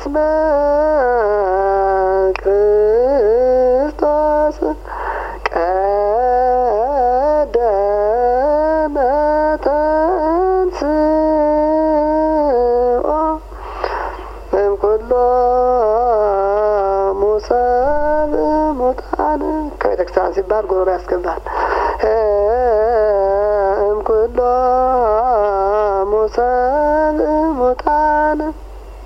እስመ ክርስቶስ ቀደመ ተንሥኦ እምኩሎሙ ሰብእ ሙታን ከቤተ ክርስቲያን ሲባል ጎሮሮ ያስገባል። እምኩሎሙ ሰብእ ሙታን